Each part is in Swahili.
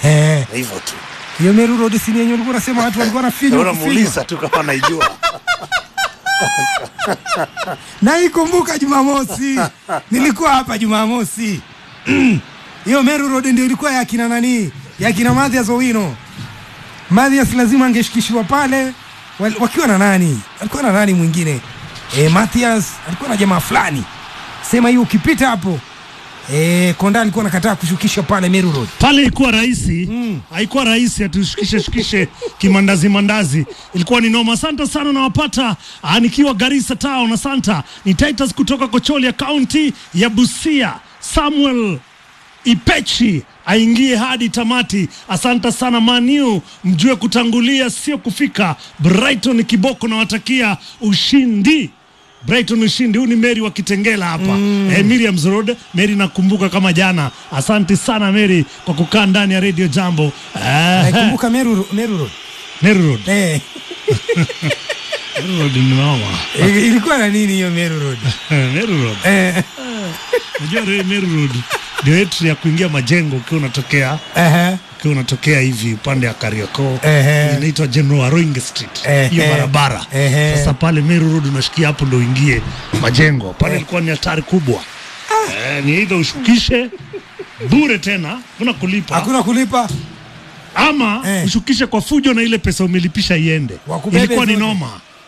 Ehe. hivyo tu Hiyo Meru Road si ni yenye ulikuwa unasema watu walikuwa wanafinywa kufinywa. unamuuliza tu kama naijua Naikumbuka Jumamosi, nilikuwa hapa Jumamosi. Hiyo Meru Road ndio ilikuwa ya kina nani, ya kina Mathias Owino. Mathias lazima angeshikishiwa pale wal- wakiwa na nani, alikuwa na nani mwingine e, Mathias alikuwa na jamaa fulani, sema hiyo ukipita hapo e, Konda alikuwa anakataa kushukisha pale Meru Road. pale ilikuwa rahisi haikuwa rahisi atushukishe shukishe kimandazi mandazi ilikuwa ni noma asante sana nawapata ah, nikiwa garissa town asanta ni titus kutoka kocholia kaunti ya busia samuel ipechi aingie hadi tamati asante sana maniu mjue kutangulia sio kufika brighton kiboko nawatakia ushindi Brighton ushindi. Huu ni Mary wa Kitengela hapa mm. eh, Miriam's Road. Mary nakumbuka kama jana. Asante sana Mary kwa kukaa ndani ya Radio Jambo. Eh, Naikumbuka Meru, Meru Road Meru Road. e, Meru Road ni noma. e, ilikuwa na nini hiyo Meru Road Meru Road. e, Unajua re- Meru Road ndio entry ya kuingia majengo ukiwa unatokea ehe, ukiwa unatokea hivi upande ya Kariakoo Ehe. inaitwa General Aroing Street Ehe. hiyo barabara Ehe. sasa pale Meru Road unashikia hapo ndo uingie majengo pale ilikuwa ni hatari kubwa eh, ni either ushukishe bure tena kuna kulipa hakuna kulipa ama Eh. ushukishe kwa fujo na ile pesa umelipisha iende Wakubebe ilikuwa ni zote. noma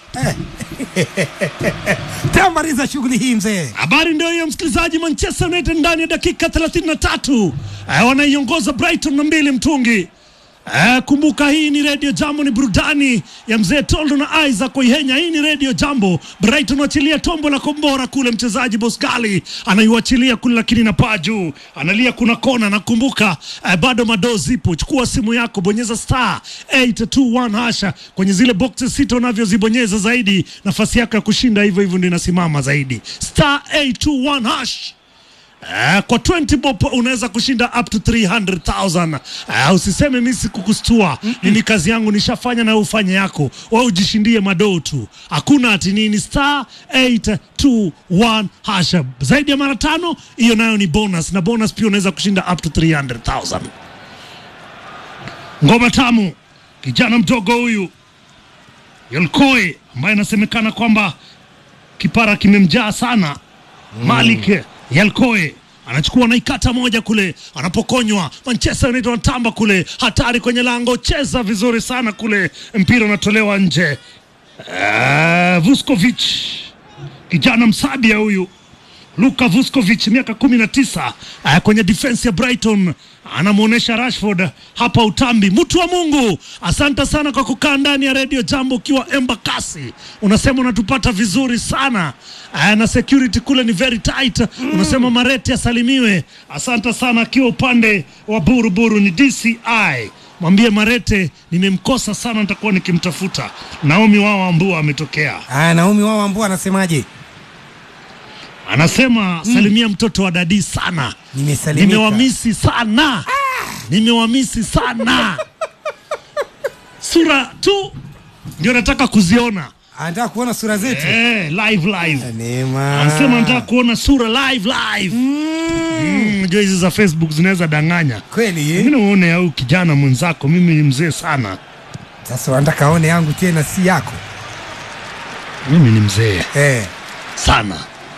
tamaliza shughuli hii mzee. Habari ndio hiyo msikilizaji. Manchester United ndani ya dakika 33 eh, wanaiongoza Brighton na mbili mtungi. Eh, kumbuka hii ni Radio Jambo, ni burudani ya mzee Toldo na Isaac Oihenya. Hii ni Radio Jambo. Brighton wachilia tombo la kombora kule, mchezaji Bosgali anaiwachilia kule, lakini na paa juu, analia kuna kona. Nakumbuka eh, bado madoo zipo. Chukua simu yako, bonyeza star 821 hasha kwenye zile boxes sita unavyozibonyeza zaidi, nafasi yako ya kushinda hivyo hivyo ndio inasimama zaidi, star 821 hash. Uh, kwa 20 bob unaweza kushinda up to 300,000. Uh, usiseme mimi sikukustua. Mimi kazi yangu nishafanya na ufanye yako. Wewe ujishindie madoo tu. Hakuna ati nini star 821 hasha. Zaidi ya mara tano hiyo nayo ni bonus na bonus pia unaweza kushinda up to 300,000. Ngoma tamu. Kijana mdogo huyu Yolkoi ambaye inasemekana kwamba kipara kimemjaa sana Malik Yalkoe anachukua naikata moja kule, anapokonywa Manchester United wanatamba kule, hatari kwenye lango, cheza vizuri sana kule, mpira unatolewa nje. Uh, Vuskovic kijana Msabia huyu Luka Vuskovic miaka kumi na tisa uh, kwenye defense ya Brighton anamwonyesha Rashford hapa utambi. Mtu wa Mungu, asante sana kwa kukaa ndani ya Radio Jambo ukiwa Embakasi. Unasema unatupata vizuri sana uh, na security kule ni very tight. Unasema Marete asalimiwe. Asante sana akiwa upande wa Buruburu ni DCI. Mwambie Marete nimemkosa sana, nitakuwa nikimtafuta. Naomi wao ambua ametokea Ah, Naomi wao ambao anasemaje? anasema salimia mtoto wa dadi sana Nimesalimika. nimewamisi sana nimewamisi sana sura tu ndio nataka kuziona Anataka kuona sura zetu. eh, live live Neema. anasema nataka kuona sura live live Mm, unajua hizi za facebook zinaweza danganya Kweli eh? mimi uone au kijana mwenzako mimi ni mzee sana Sasa wanataka aone yangu tena si yako. mimi ni mzee Eh. sana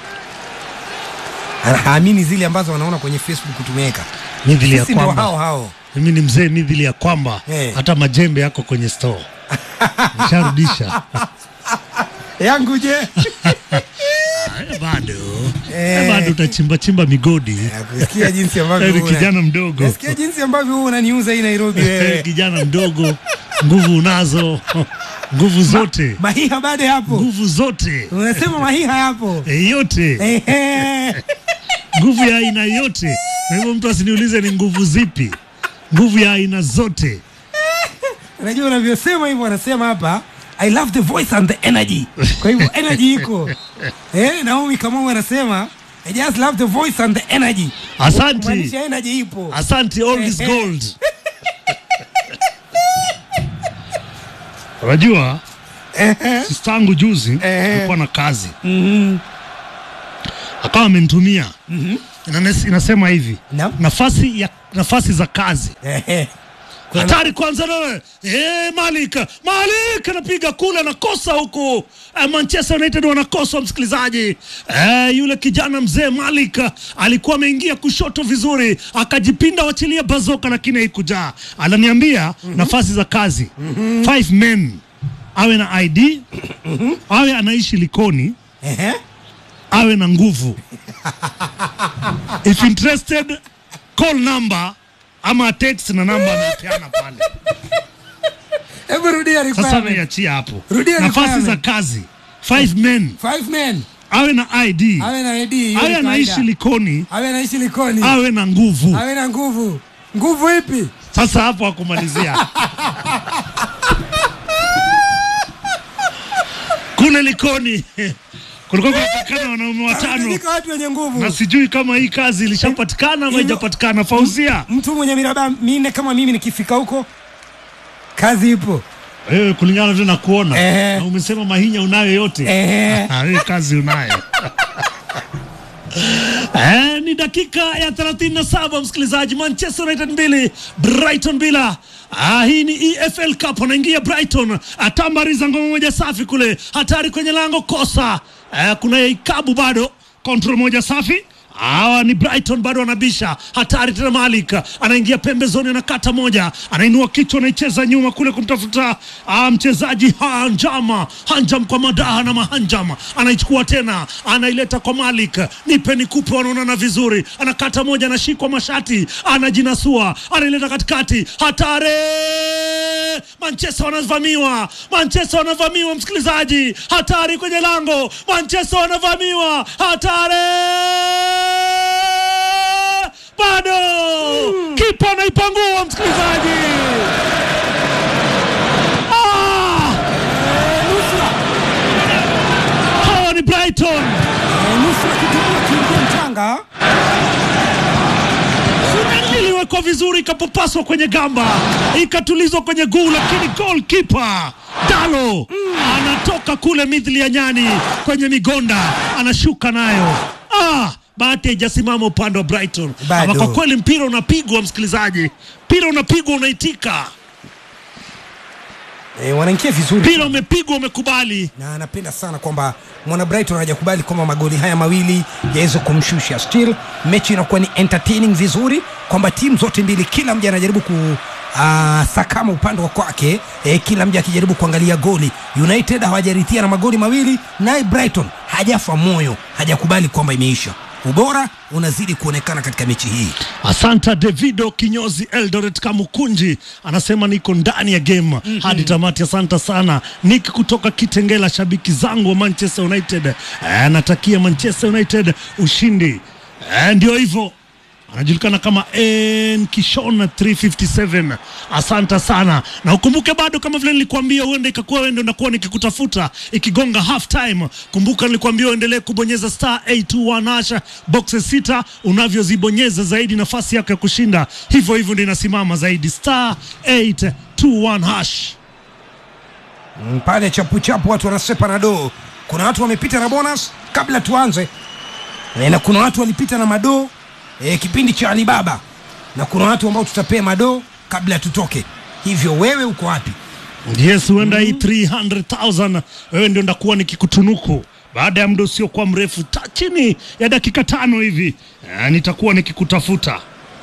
Anaamini zile ambazo wanaona kwenye Facebook tumeweka. mithili ya Sisi ndio hao kwamba hao. mimi ni mzee mithili ya kwamba Eh. hata majembe yako kwenye store nisharudisha Yangu je? Eh, bado Eh. Eh, bado utachimba chimba migodi Kusikia jinsi ambavyo Eh, ni una- kijana mdogo Nasikia jinsi ambavyo wewe unaniuza hii Nairobi wewe. kijana mdogo nguvu unazo nguvu zote Mahiha bado hapo. nguvu zote Unasema mahiha yapo. Eh, yote Ehe. nguvu ya aina yote na hivyo mtu asiniulize ni nguvu zipi nguvu ya aina zote Unajua unavyosema hivyo wanasema hapa I love the voice and the energy. Kwa hivyo energy iko. Eh, Naomi Kamau anasema I just love the voice and the energy. asanti Kumaanisha energy ipo. asanti all is Eh, eh. gold unajua sistangu juzi alikuwa na kazi akawa amenitumia Inanes- inasema hivi Naam. nafasi ya nafasi za kazi Ehe. hatari kwanza nawe eh, Malik Malik anapiga kule anakosa huku eh, Manchester United wanakosa msikilizaji eh, yule kijana mzee Malik alikuwa ameingia kushoto vizuri akajipinda wachilia bazoka lakini haikujaa ananiambia nafasi za kazi five men awe na ID awe anaishi Likoni Ehe. awe na nguvu if interested call number ama text na namba amepeana pale Hebu rudia sasa requirement. naiachia hapo Rudia nafasi requirement. za kazi five men Five men. awe na id Awe na ID. hiyo awe ni anaishi kawaida. likoni Awe anaishi Likoni. awe na nguvu Awe na nguvu. Nguvu ipi? sasa hapo akumalizia kule likoni kulikuwa kunapatikana wanaume watano Ameandika watu wenye nguvu. na sijui kama hii kazi ilishapatikana ama haijapatikana fauzia Mtu mwenye miraba minne kama mimi nikifika huko kazi ipo. wewe kulingana vile na kuona Ehe. na umesema mahinya unayo yote Ehe. Ah, hii kazi unayo Eh, ni dakika ya 37 msikilizaji, Manchester United mbili Brighton bila. Ah, hii ni EFL Cup, anaingia Brighton, atambariza ngoma moja safi kule, hatari kwenye lango, kosa. Eh, kuna ikabu bado, control moja safi Hawa ni Brighton bado wanabisha, hatari tena. Malik anaingia pembezoni, anakata moja, anainua kichwa, anaicheza nyuma kule kumtafuta ah, mchezaji Hanjama. Hanjam kwa madaha na Mahanjam anaichukua tena, anaileta kwa Malik, nipe nikupe, wanaonana vizuri, anakata moja, anashikwa mashati, anajinasua, anaileta katikati, hatari Manchester wanavamiwa, Manchester wanavamiwa, msikilizaji, hatari kwenye lango, Manchester wanavamiwa, hatari bado kipa anaipangua msikilizaji. Ah! Hawa ni Brighton. Eh, Nusu akitumia kiingia mchanga. iliwekwa vizuri ikapopaswa kwenye gamba ikatulizwa kwenye guu, lakini goalkeeper Dalo anatoka kule mithili ya nyani kwenye migonda, anashuka nayo. Ah, bahati haijasimama upande wa Brighton. Bado. Ama kwa kweli mpira unapigwa, msikilizaji, mpira unapigwa, unaitika, Eh, wanaingia vizuri. mpira umepigwa, umekubali. na anapenda sana kwamba mwana Brighton hajakubali kwamba magoli haya mawili yaweze kumshusha. Still mechi inakuwa ni entertaining vizuri, kwamba timu zote mbili, kila mja anajaribu ku uh, sakama upande wa kwake eh, kila mja akijaribu kuangalia goli. United hawajarithia na magoli mawili, naye Brighton hajafa moyo, hajakubali kwamba imeisha. Ubora unazidi kuonekana katika mechi hii. Asanta Davido Kinyozi Eldoret Kamukunji anasema niko ndani ya game hadi tamati. Asanta sana Nick kutoka Kitengela, shabiki zangu wa Manchester United. Eh, Anatakia Manchester United ushindi. Eh, Ndio hivyo anajulikana kama N Kishona 357. Asanta sana, na ukumbuke bado, kama vile nilikuambia, huenda ikakuwa wewe ndio ndakuwa nikikutafuta ikigonga half time. Kumbuka nilikuambia uendelee kubonyeza star 821 hasha boxes sita, unavyozibonyeza zaidi nafasi yako ya kushinda hivyo hivyo ndio inasimama zaidi, star 821 hash. Mm, pale chapu chapu watu wanasepa na doo. Kuna watu wamepita na bonus kabla tuanze e, na kuna watu walipita na madoo e, kipindi cha Alibaba, na kuna watu ambao tutapea madoo kabla tutoke. Hivyo wewe uko wapi? Yes, huenda hii 300,000 wewe ndio ndakuwa nikikutunuku baada ya muda usiokuwa mrefu ta, chini ya dakika tano hivi eh, nitakuwa nikikutafuta.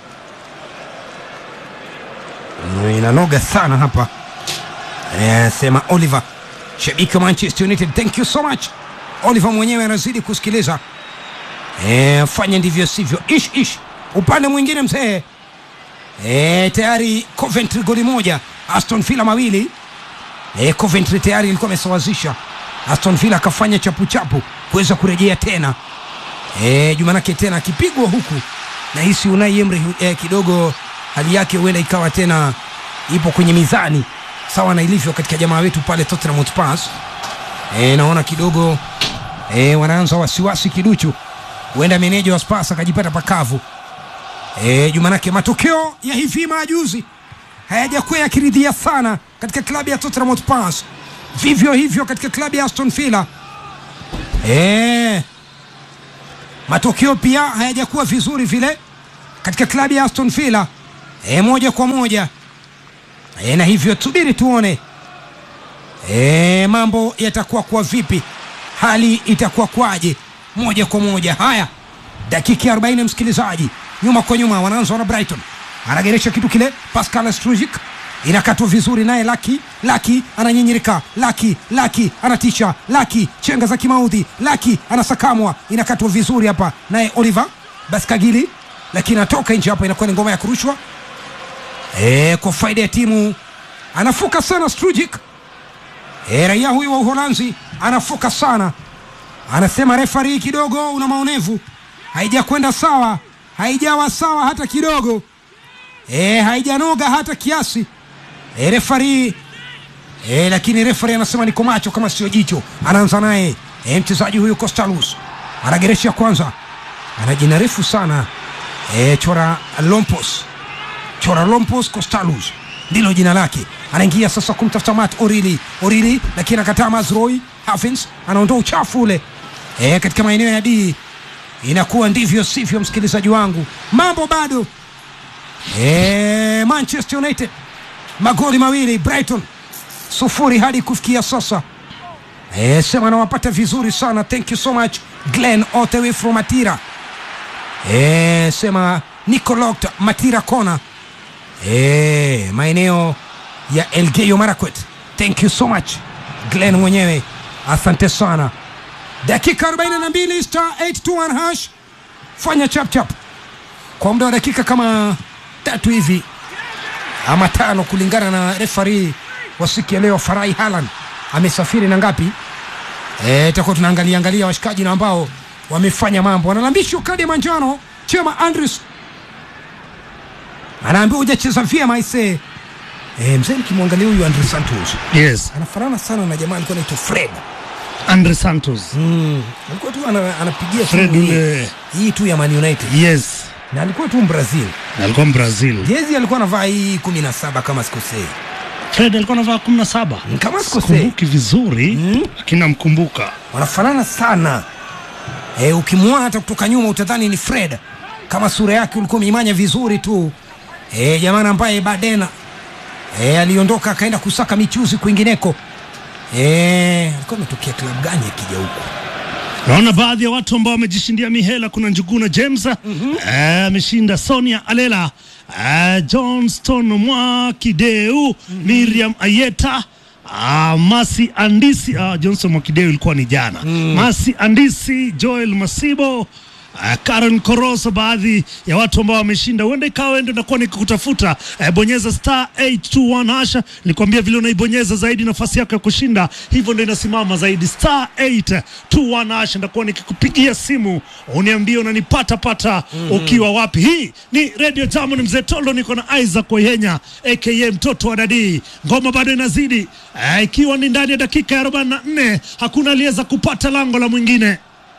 Mm, inanoga sana hapa e, sema Oliver, shabiki wa Manchester United. Thank you so much Oliver, mwenyewe anazidi kusikiliza e, fanya ndivyo sivyo, ish ish. Upande mwingine mzee e, tayari Coventry goli moja, Aston Villa mawili e, Coventry tayari ilikuwa amesawazisha. Aston Villa akafanya chapu chapu kuweza kurejea tena e, Jumanake tena akipigwa huku na hisi Unai Emery e, kidogo hali yake huenda ikawa tena ipo kwenye mizani sawa na ilivyo katika jamaa wetu pale Tottenham Hotspur. E, naona kidogo e, wanaanza wasiwasi kiduchu, huenda meneja wa Spurs akajipata pakavu. E, Jumanake matokeo ya hivi majuzi hayajakuwa yakiridhia sana katika klabu ya Tottenham Hotspur, vivyo hivyo katika klabu ya Aston Villa. E, matokeo pia hayajakuwa vizuri vile katika klabu ya Aston Villa. E, moja kwa moja e, na hivyo tubiri tuone e, mambo yatakuwa kwa vipi, hali itakuwa kwaje moja kwa moja. Haya, dakika ya 40 msikilizaji, nyuma kwa nyuma wanaanza na Brighton, anageresha kitu kile, Pascal Strujic inakatwa vizuri, naye Laki Laki ananyinyirika, Laki Laki anatisha, Laki chenga za kimaudhi, Laki anasakamwa, inakatwa vizuri hapa, naye Oliver Baskagili, lakini anatoka nje hapa, inakuwa ni ngoma ya kurushwa e, kwa faida ya timu. Anafuka sana Strujic e, raia huyu wa Uholanzi anafuka sana, anasema refari kidogo una maonevu, haijakwenda sawa, haijawa sawa hata kidogo e, haijanoga hata kiasi e, refari e, lakini refari anasema niko macho kama sio jicho. Anaanza naye e, mchezaji huyu Costalus anageresha kwanza, ana jina refu sana e, Chora Lompos, Chora Lompos Costalus ndilo jina lake. Anaingia sasa kumtafuta Matt Orili, Orili lakini anakataa. Mazroi Havins anaondoa uchafu ule e, katika maeneo ya D. Inakuwa ndivyo sivyo, msikilizaji wangu, mambo bado e, Manchester United magoli mawili Brighton sufuri hadi kufikia sasa. E, sema nawapata vizuri sana, thank you so much Glenn all the way from Matira. E, sema Nico Locked Matira Kona e, maeneo ya Elgeyo Marakwet, thank you so much Glenn mwenyewe, asante sana. Dakika 42 star 821 hash, fanya chap chap kwa muda wa dakika kama tatu hivi ama tano kulingana na refari wa siku ya leo. Farai Halan amesafiri na ngapi? Itakuwa tunaangalia angalia washikaji na ambao wamefanya mambo. Wanalambishwa kadi ya manjano. Chema Andrews anaambiwa hujacheza vyema aisee. E, mzee nikimwangalia huyu Andre Santos Yes, anafanana sana na jamaa alikuwa anaitwa Fred. Andre Santos. Mm. Alikuwa tu ana, anapigia Fred timu hii- ule. hii tu ya Man United Yes, na alikuwa tu Brazil. alikuwa Brazil. Jezi alikuwa anavaa hii 17 kama sikosei. Fred alikuwa anavaa 17. Kama sikosei. Kumbuki vizuri, lakini namkumbuka. wanafanana sana e, ukimwona hata kutoka nyuma utadhani ni Fred kama sura yake ulikuwa umeimanya vizuri tu e, jamani ambaye Badena e, aliondoka akaenda kusaka michuzi kwingineko e, alikuwa ametokea klabu gani akija huku Naona baadhi ya watu ambao wamejishindia mihela. Kuna Njuguna James eh, ameshinda Sonia Alela, eh, Johnston Mwakideu, Miriam Ayeta Ah, Masi Andisi ah, Johnson Mwakideu ilikuwa ni jana. Masi Andisi, Joel Masibo uh, Karen Koroso, baadhi ya watu ambao wameshinda. Huenda ikawa ndio nakuwa nikikutafuta. Uh, bonyeza star 821 hasha, nikwambia vile unaibonyeza zaidi nafasi yako ya kushinda hivyo ndio inasimama zaidi. Star 821 hasha, ndakuwa nikikupigia simu uniambie unanipata pata ukiwa wapi. Hii ni Radio Jambo, ni mzee Tolo, niko na Isaac Oyenya aka mtoto wa Dadii. Ngoma bado inazidi uh, ikiwa ni ndani ya dakika ya 44 hakuna aliyeweza kupata lango la mwingine.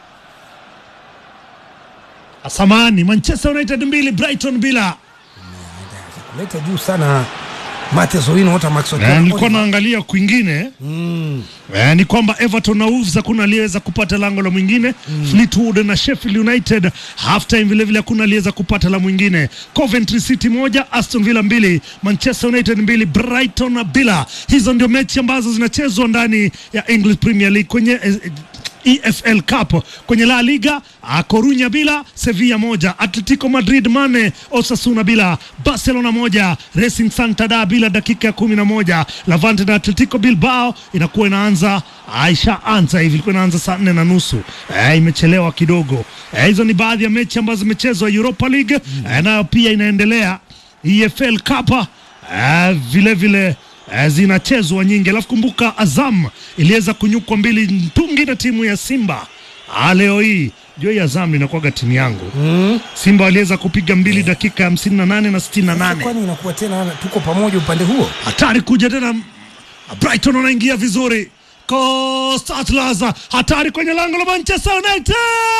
Samani, Manchester United mbili Brighton bila. kuleta juu sana Matheus Owino hata Max Na Otieno nilikuwa Oliver. naangalia kwingine Mm. eh, ni kwamba Everton na Wolves hakuna aliyeweza kupata lango la mwingine Fleetwood na Sheffield United half time vile vile hakuna aliyeweza kupata la mwingine Coventry City moja Aston Villa mbili Manchester United mbili Brighton bila. Hizo ndio mechi ambazo zinachezwa ndani ya English Premier League kwenye eh, EFL Cup kwenye La Liga ah, Corunya bila Sevilla moja Atletico Madrid mane Osasuna bila Barcelona moja Racing Santander bila dakika ya kumi na moja Levante na Atletico Bilbao inakuwa inaanza aisha anza hivi ilikuwa inaanza saa nne na nusu eh, imechelewa kidogo eh, hizo ni baadhi ya mechi ambazo zimechezwa Europa League eh, nayo pia inaendelea EFL Cup eh, vile vile eh, zinachezwa nyingi. Alafu kumbuka Azam iliweza kunyukwa mbili mtungi na timu ya Simba ah, leo hii jua hii Azam inakuwaga timu yangu Mm. Simba waliweza kupiga mbili dakika ya hamsini na nane na sitini na Sasa nane kwani inakuwa tena tuko pamoja upande huo hatari kuja tena. Brighton wanaingia vizuri, Costa Atlas hatari kwenye lango la Manchester United,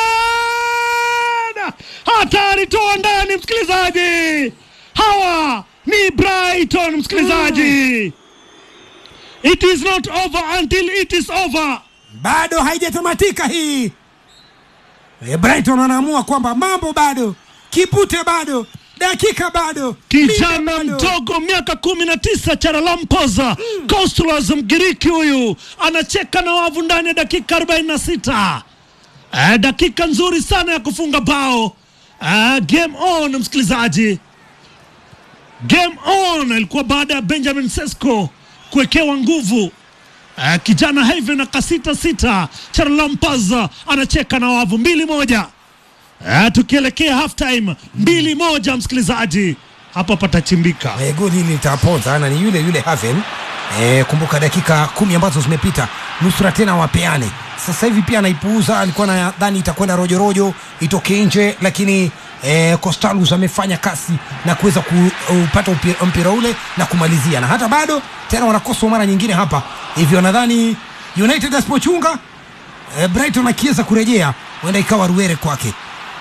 hatari toa ndani, msikilizaji. Hawa ni Brighton, msikilizaji. It is not over until it is over. bado haijatamatika hii e, Brighton wanaamua kwamba mambo bado kipute bado dakika bado Kijana muda bado. mdogo miaka miaka kumi na tisa Charalampoza Kostulos Mgiriki huyu anacheka na wavu ndani ya dakika 46. Eh, dakika nzuri sana ya kufunga bao. Eh, game on msikilizaji, game on ilikuwa baada ya Benjamin Sesko kuwekewa nguvu. Eh, kijana Haven akasita sita, Charalampoza anacheka na wavu mbili moja. Eh, tukielekea half time mbili moja, msikilizaji, hapa patachimbika. Eh, goli hili litaponza na ni yule yule Haven. Eh, kumbuka dakika kumi ambazo zimepita nusura tena wapeane. Sasa hivi pia anaipuuza, alikuwa nadhani itakwenda rojo rojo itoke nje, lakini eh, Costalus amefanya kasi na kuweza kupata upi- mpira ule na kumalizia, na hata bado tena wanakosa mara nyingine hapa, hivyo nadhani United asipochunga eh, Brighton akiweza kurejea huenda ikawa ruere kwake.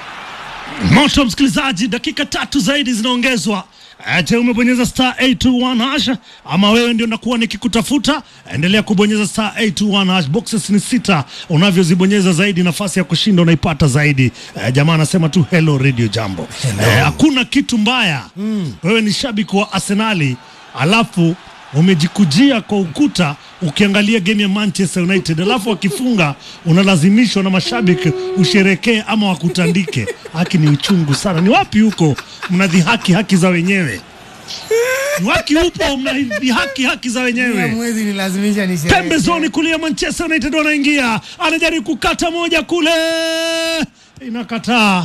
moto msikilizaji dakika tatu zaidi zinaongezwa Eh, je umebonyeza star 821 hash ama wewe ndio nakuwa nikikutafuta endelea kubonyeza star 821 hash boxes ni sita unavyozibonyeza zaidi nafasi ya kushinda unaipata zaidi eh, jamaa anasema tu hello radio jambo Hello. Eh, hakuna kitu mbaya wewe ni shabiki wa arsenali alafu umejikujia kwa ukuta ukiangalia game ya Manchester United, alafu wakifunga unalazimishwa na mashabiki usherekee ama wakutandike. Haki ni uchungu sana. Ni wapi huko mnadhihaki haki za wenyewe? Ni wapi upo mnadhihaki haki za wenyewe? Mwezi nilazimisha ni pembezoni kulia Manchester United wanaingia, anajaribu kukata moja kule, inakataa.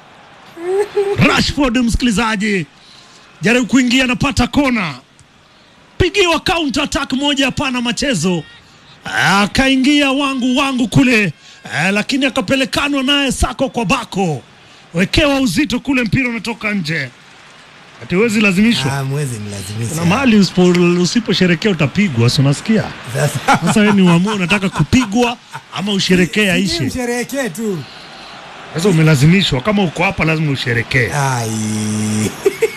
Rashford msikilizaji, jaribu kuingia, anapata kona, pigiwa counter attack moja, hapana machezo, akaingia wangu wangu kule eh, lakini akapelekanwa naye sako kwa bako, wekewa uzito kule, mpira unatoka nje, ati huwezi lazimishwa. Ah, mwezi nilazimisha. Kuna mahali usipo- usiposherekea utapigwa, si unasikia? Sasa Sasa wewe ni uamue unataka kupigwa ama usherekee aishe. msherehekee tu. Sasa umelazimishwa, kama uko hapa lazima usherekee. Ai.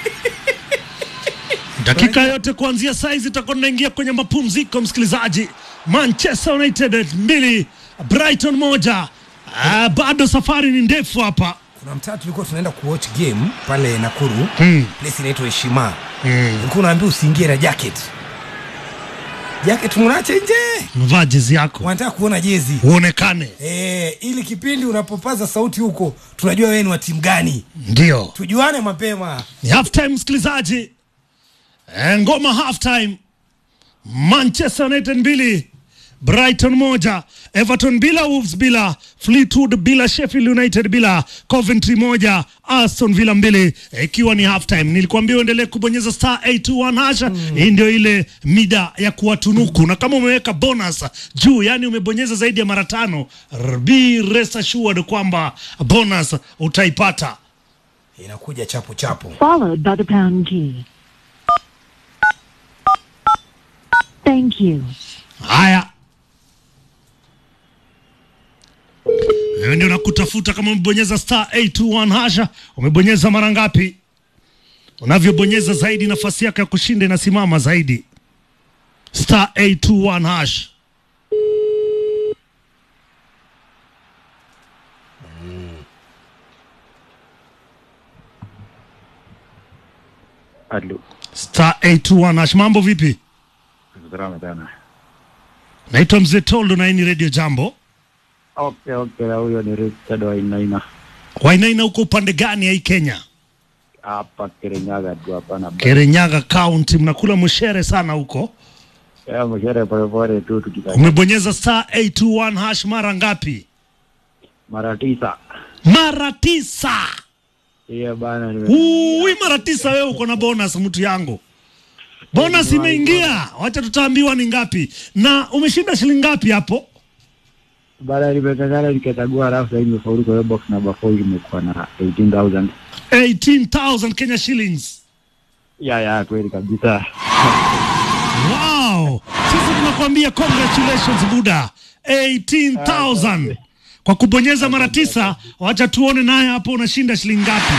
Dakika yote kuanzia saizi itakuwa tunaingia kwenye mapumziko, msikilizaji. Manchester United mbili Brighton moja. Ah, bado safari ni ndefu hapa. Kuna mtaa tulikuwa tunaenda kuwatch game pale Nakuru. Hmm. Place inaitwa Heshima. Mm. Ulikuwa unaambiwa usiingie na jacket. Jacket mnaacha nje. Mvaa jezi yako Wanataka kuona jezi. uonekane, Eh, ili kipindi unapopaza sauti huko tunajua wewe ni wa timu gani. ndio Tujuane mapema. ni half time msikilizaji. Eh, ngoma half time. Manchester United mbili Brighton moja, Everton bila, Wolves bila, Fleetwood bila, Sheffield United bila, Coventry moja, Aston Villa mbili, eh, ikiwa ni half time. Nilikuambia uendelee kubonyeza star 821 hasha. Hii ndio ile mida ya kuwatunuku, na kama umeweka bonus juu, yani umebonyeza zaidi ya mara tano, r- be rest assured kwamba bonus utaipata. Inakuja chapo chapo. followed by the pound key. Thank you. Haya, wewe ndio nakutafuta. Kama umebonyeza star 821 hasha, umebonyeza mara ngapi? Unavyobonyeza zaidi, nafasi yako ya kushinda inasimama zaidi. Star 821 hash. Halo, Star 821 hash. Mambo vipi? salama sana. Naitwa Mzee Toldo na hii ni Radio Jambo. Okay, okay, huyo ni Richard wa Inaina Wainaina huko upande gani ya hii Kenya? hapa Kirinyaga tu hapa na Kirinyaga County, mnakula mshere sana huko. ya mshere polepole tu tukitaka Umebonyeza star 821 hash mara ngapi? mara tisa. Mara tisa. Hiyo bana nime Ui, mara tisa. Wewe uko na bonus, mtu yangu. Bonus imeingia, wacha tutaambiwa ni ngapi, na umeshinda shilingi ngapi hapo? bana nimekangana nikachagua, alafu sasa nimefaulu kwa hiyo box number 4 imekuwa na 18000 18,000 Kenya shillings. ya ya, kweli kabisa. Wow, sisi tunakwambia congratulations Buda, 18,000 kwa kubonyeza mara tisa. Wacha tuone naye hapo unashinda shilingi ngapi,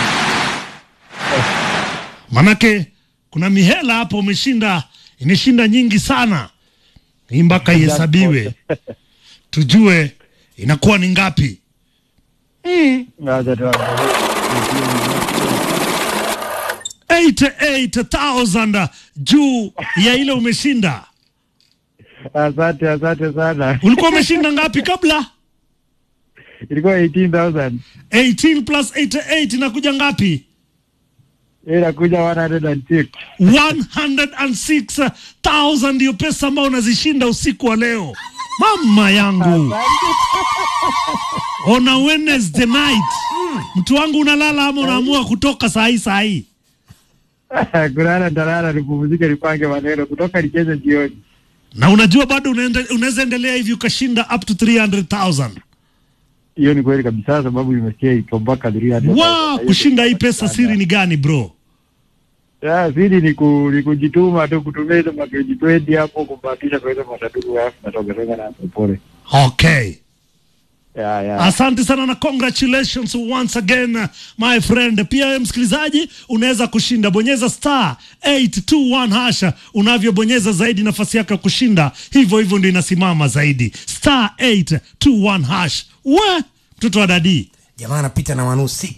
manake kuna mihela hapo umeshinda, imeshinda nyingi sana. Hii mpaka ihesabiwe tujue inakuwa ni ngapi. Mm. Ngoja tu 88,000 juu ya ile umeshinda. Asante, asante sana. Ulikuwa umeshinda ngapi kabla? Ilikuwa 18,000. 18 plus 88 inakuja ngapi? Inakuja 106. 106,000 ndio pesa ambayo unazishinda usiku wa leo. Mama yangu, on a Wednesday night, mtu wangu unalala ama unaamua kutoka saa hii saa hii? Kulala nitalala, nipumzike, nipange maneno kutoka nicheze jioni. Na unajua bado unaende- unaweza endelea hivi ukashinda up to 300,000. Hiyo ni kweli kabisa, sababu imesikia iko mpaka 300. Wa kushinda hii pesa, siri ni gani bro? Ya, siri ni, ku, ni kujituma tu kutumia hizo makeji 20 hapo kubahatisha kwa hizo matatu alafu natokezeka na pole. Okay. Ya, ya. Asante sana na congratulations once again uh, my friend. Pia wewe msikilizaji, unaweza kushinda, bonyeza star 821 hasha. Unavyobonyeza zaidi, nafasi yako ya kushinda hivyo hivyo ndio inasimama zaidi, star 821 hash. We mtoto wa dadi jamaa anapita na 106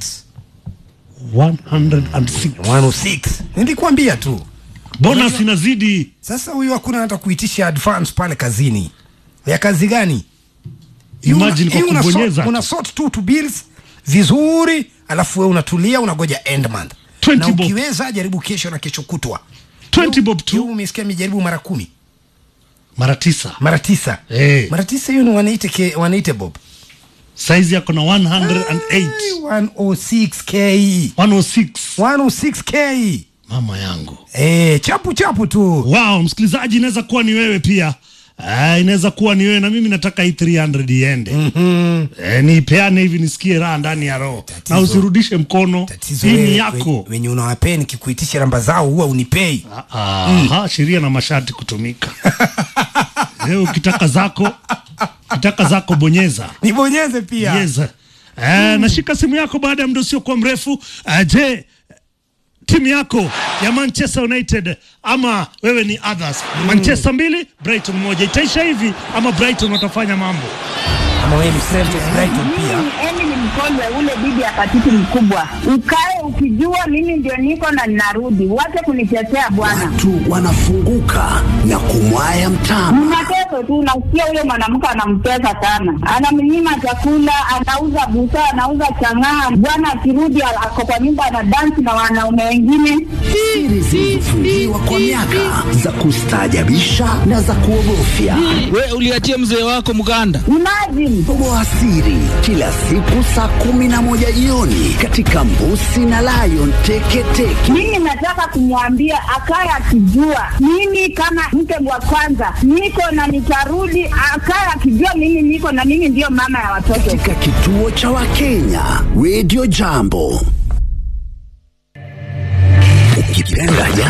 106 106 nilikwambia tu bonus inazidi. sasa huyu hakuna hata kuitisha advance pale kazini ya kazi gani Hii Imagine una- hii kwa una kubonyeza sort- una sort tu to bills vizuri alafu wewe unatulia unangoja end month 20 na bob. ukiweza jaribu kesho na kesho kutwa 20 bob hiyo tu umesikia mijaribu mara kumi mara tisa, mara tisa Eh. mara tisa hiyo ni 180 k 180 bob saizi yako na 108 106k 106. 106k Mama yangu eh chapu chapu tu Wow, msikilizaji, inaweza kuwa ni wewe pia. Ah, inaweza kuwa ni wewe na mimi nataka hii 300 iende. mm Eh, niipeane hivi nisikie raha ndani ya roho Tatizo- na usirudishe mkono. tatizo Hii wewe- ni yako. we- wenye unawapea nikikuitisha namba zao huwa unipei Aha, sheria na masharti kutumika. Leo ukitaka zako, ukitaka zako bonyeza. nibonyeze pia Yes. Eh, nashika simu yako baada ya muda usiokuwa mrefu. Eh, je, timu yako ya Manchester United ama wewe ni others? Manchester mbili, Brighton moja. Itaisha hivi ama Brighton watafanya mambo? ama wewe ni Celtic Brighton pia Mimi Emi ni mkongwe ule bibi ya patiti mkubwa. Ukae ukijua mimi ndio niko na ninarudi, wache kunitetea bwana. Watu wanafunguka na kumwaya mtama. Mnateso tu, nasikia huyo mwanamke anamtesa sana, anamnyima chakula, anauza busaa, anauza chang'aa. Bwana akirudi ako kwa nyumba ana dansi na wanaume wengine. Siri zilizofungiwa kwa miaka za kustaajabisha na za kuogofya. We uliachia mzee wako mganda. Imagine Toboa siri kila siku saa kumi na moja jioni katika Mbusi na Lion Teketeke. mimi nataka kumwambia akaye akijua mimi kama mke wa kwanza niko na nitarudi, akaye akijua mimi niko na mimi ndiyo mama ya watoto. Katika kituo cha Wakenya Radio Jambo. Ukipenda